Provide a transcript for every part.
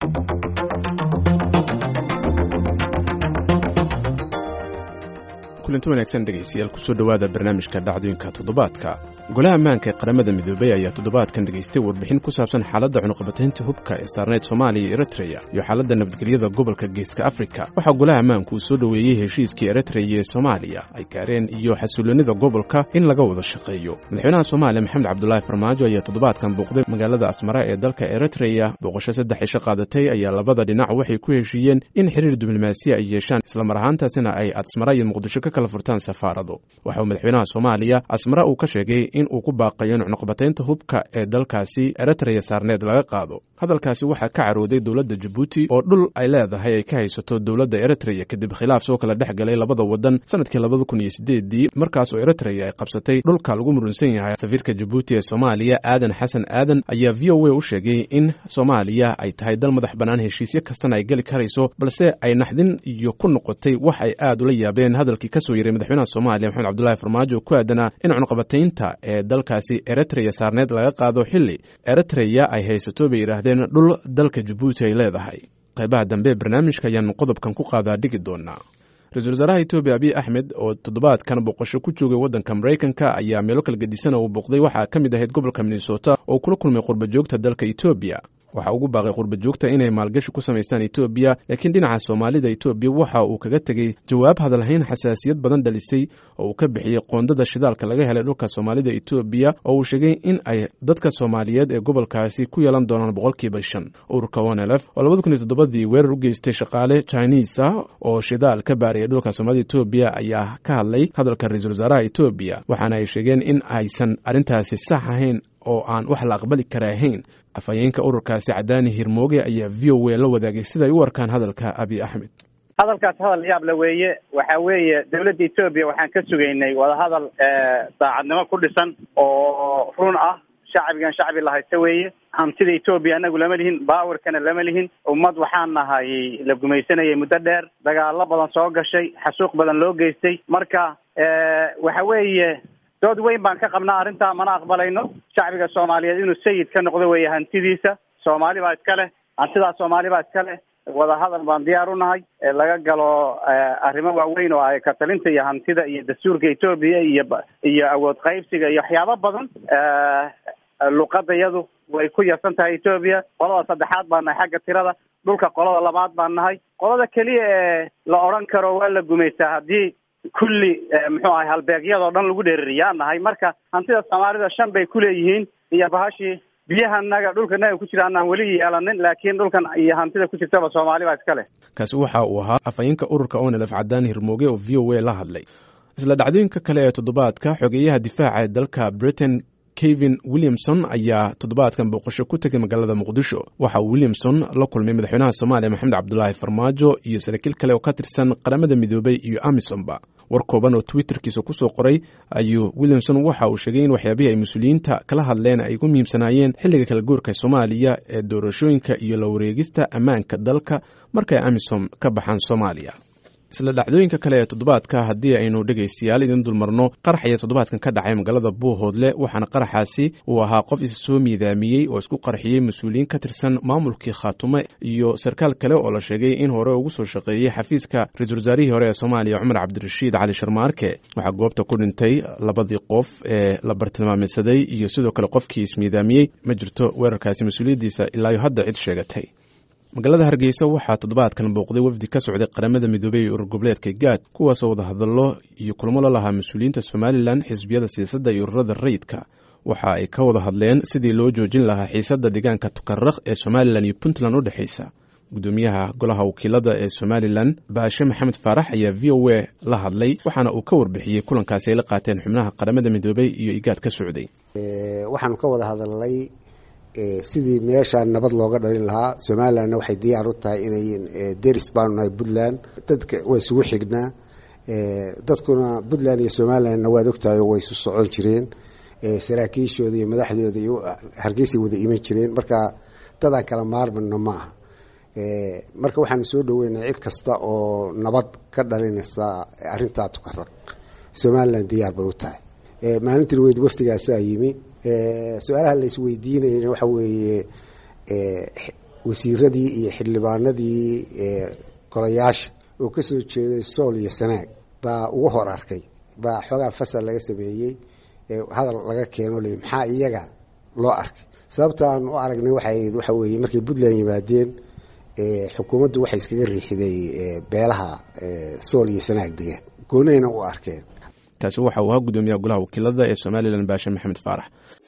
kulanti wanaagsan dhegaystayaal kusoo dhowaada barnaamijka dhacdooyinka toddobaadka golaha ammaanka ee qaramada midoobay ayaa toddobaadkan dhegaystay warbixin ku saabsan xaaladda cunuqabataynta hubka ee saarneyd soomaaliya iyo eritreya iyo xaaladda nabadgelyada gobolka geeska afrika waxaa golaha ammaanku uu soo dhoweeyey heshiiskii eritreya ee soomaaliya ay gaareen iyo xasuulinida gobolka in laga wada shaqeeyo madaxweynaha soomaaliya maxamed cabdulaahi farmaajo ayaa toddobaadkan bouqday magaalada asmara ee dalka eritreya booqasho saddex isho qaadatay ayaa labada dhinac waxay ku heshiiyeen in xiriir diblomaasiya ay yeeshaan islamar ahaantaasina ay asmara iyo muqdisho ka kala furtaan safaarado waxa uu madaxweynaha soomaaliya asmara uu ka sheegay in uu ku baaqayo in cunuqbataynta hubka ee dalkaasi eritreya saarneed laga qaado hadalkaasi waxaa ka carooday dowladda jabuuti oo dhul ay leedahay ay ka haysato dowladda eritreya kadib khilaaf soo kala dhex galay labada wadan sanadkii labada kun iyo sideedii markaas oo eritreya ay qabsatay dhulka lagu murunsan yahay safiirka jabuuti ee soomaaliya aadan xasan aadan ayaa v o a u sheegay in soomaaliya ay tahay dal madax bannaan heshiisyo kastana ay geli karayso balse ay naxdin iyo ku noqotay wax ay aad ula yaabeen hadalkii kasoo yeray madaxweynaha soomaaliya maxamed cabdulaahi farmaajo ku aadanaa in cunuqabataynta ee dalkaasi eritreya saarneed laga qaado xili eritreya ay haysato bay yidhaahdeen dhul dalka jabuuti ay leedahay qaybaha dambe barnaamijka ayaanu qodobkan ku qaadaa dhigi doonaa ra-iisul wasaaraha etoobiya abiy axmed oo toddobaadkan boqosho ku joogay waddanka maraykanka ayaa meelo kala gedisan uu booqday waxaa ka mid ahayd gobolka minnesota oo kula kulmay qurba joogta dalka etoobiya waxaa ugu baaqay qurba joogta inay maalgashi ku samaystaan etoobiya laakiin dhinaca soomaalida etoobiya waxa uu kaga tegey jawaab hadalhayn xasaasiyad badan dhalisay oo uu ka bixiyey qoondada shidaalka laga helay dhulka soomaalida etoobiya oo uu sheegay in ay dadka soomaaliyeed ee gobolkaasi ku yeelan doonaan boqolkiiba shan ururka onelf oo labada kun iyo toddobadii weerar u geystay shaqaale chinisa oo shidaal ka baaraya dhulka soomaalida etoobiya ayaa ka hadlay hadalka ra-iisul wasaaraha etoobiya waxaana ay sheegeen in aysan arrintaasi sax ahayn oo aan wax la aqbali kara ahayn afhayeenka ururkaasi cadaani hirmooge ayaa v o a la wadaagay siday u arkaan hadalka abiy axmed hadalkaas hadal yaab la weeye waxa weeye dawladda etoobiya waxaan ka sugaynay wadahadal daacadnimo ku dhisan oo run ah shacbigan shacbi la haysta weeye hantida etoobiya anagu lama lihin baawarkana lama lihin ummad waxaan nahay la gumaysanayay muddo dheer dagaalo badan soo gashay xasuuq badan loo geystay marka waxa weeye dood weyn baan ka qabnaa arrintaa mana aqbalayno shacbiga soomaaliyeed inuu sayid ka noqdo weeye hantidiisa soomaali baa iska leh hantidaa soomaali baa iska leh wadahadal baan diyaar u nahay laga galo arrimo waaweyn oo ay katalinta iyo hantida iyo dastuurka etoobiya iyo iyo awood qaybsiga iyo waxyaabo badan luqada iyadu way ku yarsan tahay etoobiya qolada saddexaad baan nahay xagga tirada dhulka qolada labaad baan nahay qolada keliya ee la odhan karo waa la gumaystaa haddii kulli muxuu ahay halbeegyadoo dhan lagu dheeririyaa nahay marka hantida soomaalida shan bay kuleeyihiin iyo bahashii biyahanaga dhulkanaga ku jira anaan weli yeelanin laakiin dhulkan iyo hantida ku jirtaba soomaali baa iska leh kaasi waxa uu ahaa afhayeenka ururka onelf cadaan hirmooge oo v o a la hadlay isla dhacdooyinka kale ee toddobaadka xogeeyaha difaaca ee dalka britain kevin williamson ayaa toddobaadkan booqasho ku tegay magaalada muqdisho waxa uu williamson la kulmay madaxweynaha soomaaliya maxamed cabdulaahi farmaajo iyo saraakiil kale oo ka tirsan qaramada midoobay iyo amisonba war kooban oo twitterkiisa kusoo qoray ayuu williamson waxa uu sheegay in waxyaabihii ay mas-uuliyiinta kala hadleen ay ugu muhiimsanaayeen xilliga kala goorka soomaaliya ee doorashooyinka iyo la wareegista ammaanka dalka markay amisom ka baxaan soomaaliya isla dhacdooyinka kale ee toddobaadka haddii aynu dhegaystayaal idin dulmarno qarax ayaa toddobaadkan ka dhacay magaalada buuhoodle waxaana qaraxaasi uu ahaa qof isa soo miidaamiyey oo isku qarxiyey mas-uuliyiin ka tirsan maamulkii khaatume iyo sarkaal kale oo la sheegay in hore ugu soo shaqeeyey xafiiska ra-iisul wasaarihii hore ee soomaaliya cumar cabdirashiid cali sharmaarke waxaa goobta ku dhintay labadii qof ee la bartilmaameysaday iyo sidoo kale qofkii ismiidaamiyey ma jirto weerarkaasi mas-uuliyaddiisa ilaayo hadda cid sheegatay magaalada hargeysa waxaa toddobaadkan booqday wafdi ka socday qaramada midoobey ee urur goboleedka gaad kuwaasoo wadahadallo iyo kulmo la lahaa mas-uuliyiinta somalilan xisbiyada siyaasadda iyo ururada rayidka waxa ay ka wada hadleen sidii loo joojin lahaa xiisadda deegaanka tukaraq ee somalilan iyo puntland u dhexaysa gudoomiyaha golaha wakiilada ee somalilan baashe maxamed faarax ayaa v o a la hadlay waxaana uu ka warbixiyey kulankaasi ay la qaateen xubnaha qaramada midoobey iyo igaad ka socday waxaanu ka wada hadalnay sidii meesha nabad looga dhalin lahaa somalilandna waxay diyaar u tahay inay deris baanu nahay puntland dadka waa isugu xignaa dadkuna puntland iyo somalilandna waad ogtahay way isu socon jireen saraakiishooda iyo madaxdooda iyo hargeysay wada iman jireen marka dadaan kala maarmano ma aha marka waxaanu soo dhaweynaa cid kasta oo nabad ka dhalinaysa arintaa tukaraq somaliland diyaar bay u tahay maalintii weyd wafdigaasaa yimi su-aalaha la isweydiinayna waxa weeye wasiiradii iyo xildhibaanadii golayaasha oo ka soo jeeday sool iyo sanaag baa ugu hor arkay baa xoogaa fasal laga sameeyey hadal laga keeno le maxaa iyaga loo arkay sababta aan u aragnay waxay waxa weeye markay puntland yimaadeen xukuumaddu waxay iskaga riixiday beelaha sool iyo sanaag degaan goonayna u arkeen taasi waxa uu ahaa guddoomiyaha golaha wakiilada ee somalilan baashe maxamed faarax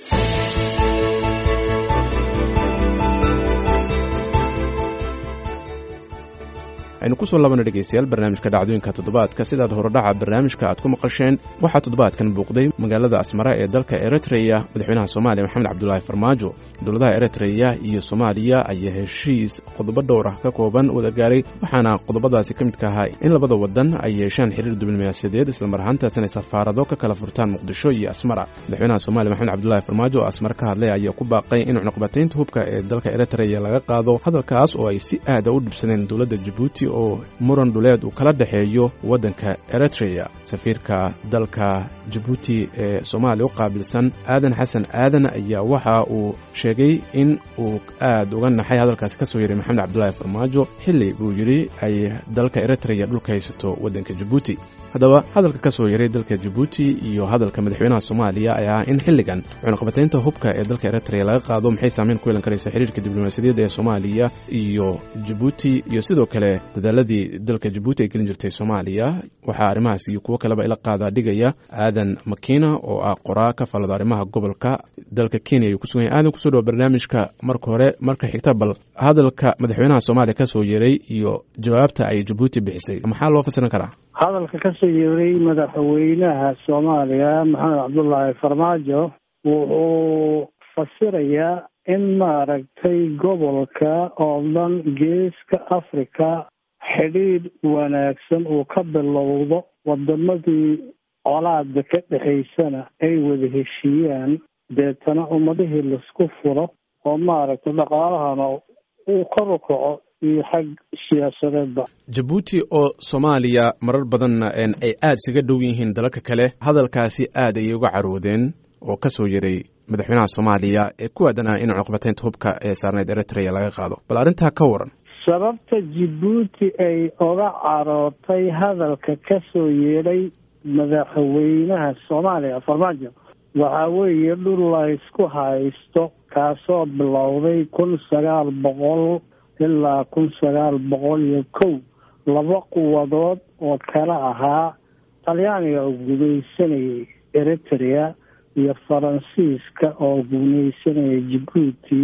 aynu kusoo labana dhegaystayaal barnaamijka dhacdooyinka toddobaadka sidaad horodhaca barnaamijka aad ku maqasheen waxaa toddobaadkan buuqday magaalada asmara ee dalka eritreya madaxweynaha soomaaliya maxamed cabdulaahi farmaajo dowladaha eritreya iyo soomaaliya ayaa heshiis qodobo dhowr ah ka kooban wada gaaray waxaana qodobadaasi ka midka ahaa in labada wadan ay yeeshaan xiriir diblomaasiyadeed islamar ahaantaasina safaarado ka kala furtaan muqdisho iyo asmara madaxweynaha soomaliya maxamed cabdulaahi farmaajo oo asmar ka hadlay ayaa ku baaqay in cunuqbataynta hubka ee dalka eritreya laga qaado hadalkaas oo ay si aada u dhibsadeen dowladda jabuuti oo muran dhuleed uu kala dhexeeyo waddanka eritreya safiirka dalka jabuuti ee soomaaliya u qaabilsan aadan xasan aadan ayaa waxa uu sheegay in uu aad uga naxay hadalkaasi ka soo yeray maxamed cabdulaahi farmaajo xilli buu yidhi ay dalka eritreya dhulka haysato waddanka jabuuti haddaba hadalka ka soo yaray dalka jabuuti iyo hadalka madaxweynaha soomaaliya ayaa ah in xilligan cunuqbataynta hubka ee dalka eritreya laga qaado maxay saameyn ku yeelan karaysa xiriirka diblomaasiyadeed ee soomaaliya iyo jabuuti iyo sidoo kale dadaaladii dalka jabuuti ay gelin jirtay soomaaliya waxaa arrimahaas iyo kuwo kaleba ila qaadaa dhigaya aadan makina oo ah qoraa ka falada arrimaha gobolka dalka kenya ayuu kusugan yahay aadan kusoo dhawa barnaamijka marka hore marka xigta bal hadalka madaxweynaha soomaaliya ka soo yeray iyo jawaabta ay jabuuti bixisay maxaa loo fasiran karaa hadalka ka soo yeeray madaxweynaha soomaaliya maxamed cabdullaahi farmaajo wuxuu fasirayaa in maaragtay gobolka oo dhan geeska africa xidhiidh wanaagsan uu ka bilowdo wadamadii colaada ka dhexaysana ay wada heshiiyaan deetana ummadihii laisku furo oo maaragtay dhaqaalahana uu kor u kaco iyo xag siyaasadeedba jabuuti oo soomaaliya marar badanna ay aada isaga dhow yihiin dalalka kale hadalkaasi aad ayay uga caroodeen oo ka soo yaray madaxweynaha soomaaliya ee ku aadanaa in cunuqbataynta hubka ee saarneyd eritreya laga qaado bal arrintaa ka waran sababta jabuuti ay oga carootay hadalka ka soo yeedhay madaxweynaha soomaaliya farmaajo waxaa weeye dhul la isku haysto kaasoo bilowday kun sagaal boqol ilaa kun sagaal boqol iyo kow laba quwadood oo kala ahaa talyaaniga oo gumaysanayay eritrea iyo faransiiska oo gumaysanayay jabuuti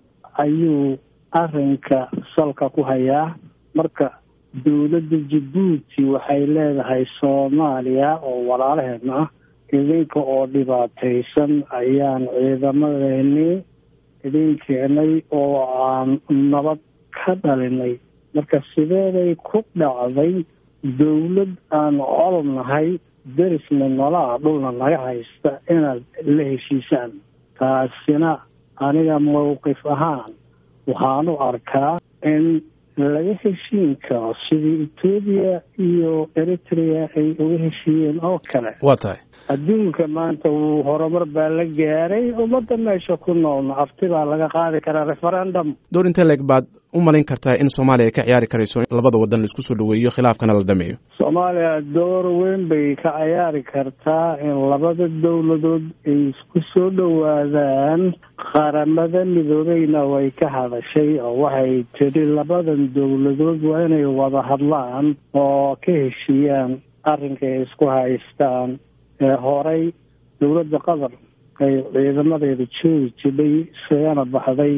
ayuu arrinka salka ku hayaa marka dowladda jabuuti waxay leedahay soomaaliya oo walaalaheedna ah idinka oo dhibaataysan ayaan ciidamadeennii idin keenay oo aan nabad ka dhalinay marka sideeday ku dhacday dowlad aan col nahay derisna nolaa dhulna naga haysta inaad la heshiisaan taasina aniga mowqif ahaan waxaan u arkaa in laga heshiin karo sidii etoobiya iyo eritrea ay uga heshiiyeen oo kale waa tahay adduunka maanta wuu horumar baa la gaaray ummadda meesha ku noolna afti baa laga qaadi karaa referendum door intee leeg baad u malayn kartaa in soomaaliya ay ka ciyaari karayso in labada wadan la isku soo dhaweeyo khilaafkana la dhameeyo soomaaliya door weyn bay ka ciyaari kartaa in labada dowladood ay isku soo dhowaadaan qaramada midoobeyna way ka hadashay oo waxay tidhi labadan dowladood waa inay wada hadlaan oo ka heshiiyaan arrinka ay isku haystaan ee horey dowladda qatar ay ciidamadeeda joogi jidhay isagana baxday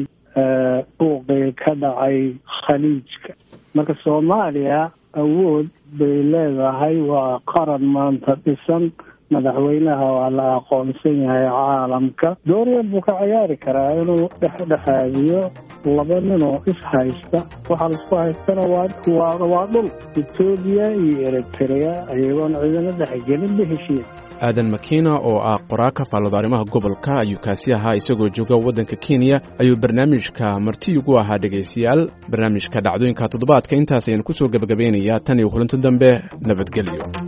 buuqii ka dhacay khaliijka marka soomaaliya awood bay leedahay waa qaran maanta dhisan madaxweynaha waa la aqoonsan yahay caalamka dooryan buu ka ciyaari karaa inuu dhexdhexaadiyo laba ninoo is haysta waxaa laisku haystana waa waa dhul etoobiya iyo eritrea ayagoon ciidamo dhexgelin ba heshiiya aadan makina oo ah qoraa ka faallado arrimaha gobolka ayuu kaasi ahaa isagoo jooga waddanka kenya ayuu barnaamijka marti ugu ahaa dhegaystayaal barnaamijka dhacdooyinka toddobaadka intaas ayaan ku soo gebagabeynayaa tan iyo kulanti dambe nabadgelyo